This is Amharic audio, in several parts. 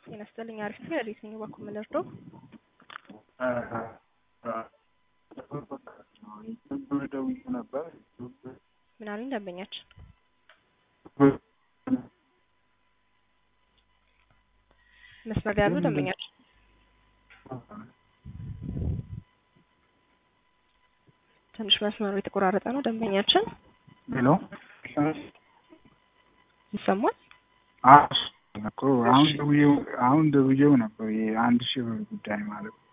ጤና ይስጥልኝ። አሪፍ ነው። ወዴት ነኝ? እባክዎ ምን ልርዳው? ደውዬ ነበር። ምን አሉኝ ደንበኛችን? መስመር ላይ ያሉ ደንበኛችን ትንሽ መስመሩ የተቆራረጠ ነው። ደንበኛችን ሄሎ ይሰማል? እኮ አሁን ደውዬው አሁን ደውዬው ነበር የአንድ ሺህ ብር ጉዳይ ማለት ነው።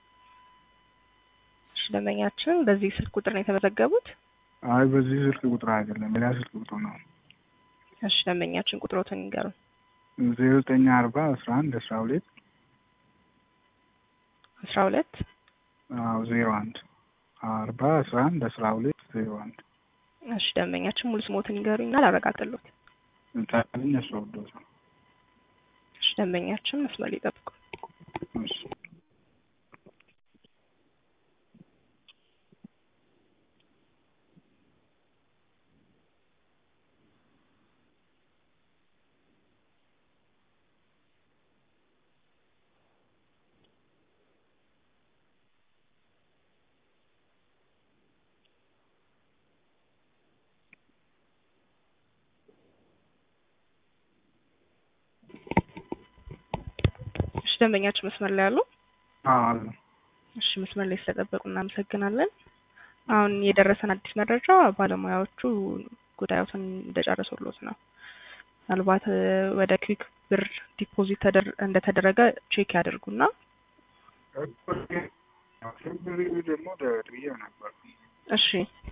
እሺ ደንበኛችን በዚህ ስልክ ቁጥር ነው የተመዘገቡት? አይ በዚህ ስልክ ቁጥር አይደለም ሌላ ስልክ ቁጥር ነው። እሺ ደንበኛችን ቁጥሮትን ይንገሩን። ዜሮ ዘጠኝ አርባ አስራ አንድ አስራ ሁለት አስራ ሁለት አዎ ዜሮ አንድ አርባ አስራ አንድ አስራ ሁለት ዜሮ አንድ እሺ ደንበኛችን ሙሉ ስሞትን ይንገሩኝና ላረጋግጥልዎት። ታልኝ ያስወዶት ነው። እሺ ደንበኛችን መስመር ላይ ይጠብቁ። እሺ እሺ ደንበኛችን መስመር ላይ ያሉ? አዎ አለ። እሺ መስመር ላይ ስለጠበቁ እናመሰግናለን። አሁን የደረሰን አዲስ መረጃ ባለሙያዎቹ ጉዳዮትን እንደጨረሱሎት ነው። ምናልባት እ ወደ ክዊክ ብር ዲፖዚት ተደር- እንደተደረገ ቼክ ያድርጉና ብር ደግሞ ደውዬው ነበር። እሺ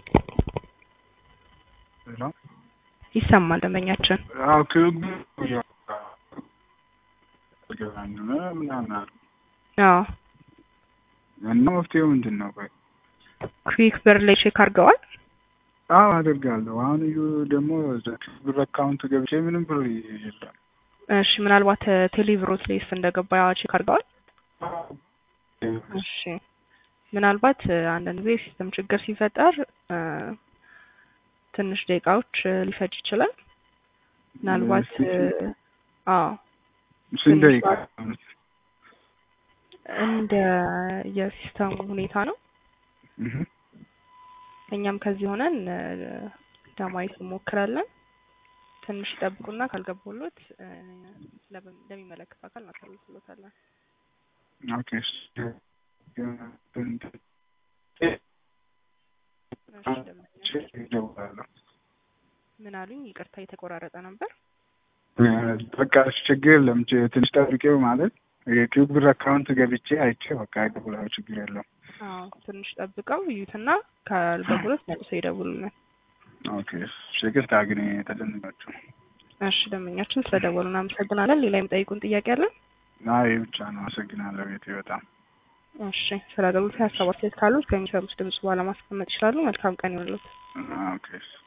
ሄሎ ይሰማል ደንበኛችን። አዎ ክብ ገባኝ ምናምን አሉ አዎ እና መፍትሄው ምንድን ነው? ቆይ ክዊክ ብር ላይ ቼክ አድርገዋል? አዎ አደርጋለሁ። አሁን እዩ ደግሞ ብር አካውንት ገብቼ ምንም ብር የለም። እሺ ምናልባት እ ቴሌብሮት ላይስ እንደገባ ቼክ አድርገዋል? እሺ ምናልባት እ አንዳንድ ጊዜ ሲስተም ችግር ሲፈጠር እ ትንሽ ደቂቃዎች እ ሊፈጅ ይችላል። ምናልባት እ አዎ ስንት ደቂቃ? እንደ የሲስተሙ ሁኔታ ነው። እህ እኛም ከዚህ ሆነን እ ለማየት እንሞክራለን። ትንሽ ይጠብቁና ካልገባሎት እ ለምን ለሚመለከት አካል እናሳልፍሎታለን። ኦኬ እሺ። እሺ ደንበኛ እደውላለሁ። ምን አሉኝ? ይቅርታ የተቆራረጠ ነበር። በቃ እሺ፣ ችግር የለም። ች- ትንሽ ጠብቄው ማለት የኪዩብ ብር አካውንት ገብቼ አይቼ በቃ እደውላለሁ። ችግር የለም። አዎ ትንሽ ጠብቀው ይዩትና ካልገቡሎት መልሰው ይደውሉልን። ኦኬ እሺ፣ ይቅርታ ግን የተደነጋችሁ እሺ ደንበኛችን ስለደወሉ እናመሰግናለን። ሌላ የሚጠይቁን ጥያቄ አለን? አይ ብቻ ነው። አመሰግናለሁ። ቤቴ በጣም እሺ ስለ አገልግሎት ሀሳብ አስተያየት ካሉት ከሚሰሩት ድምጽ በኋላ ማስቀመጥ ይችላሉ። መልካም ቀን ይሁንልዎት። ኦኬ እሺ።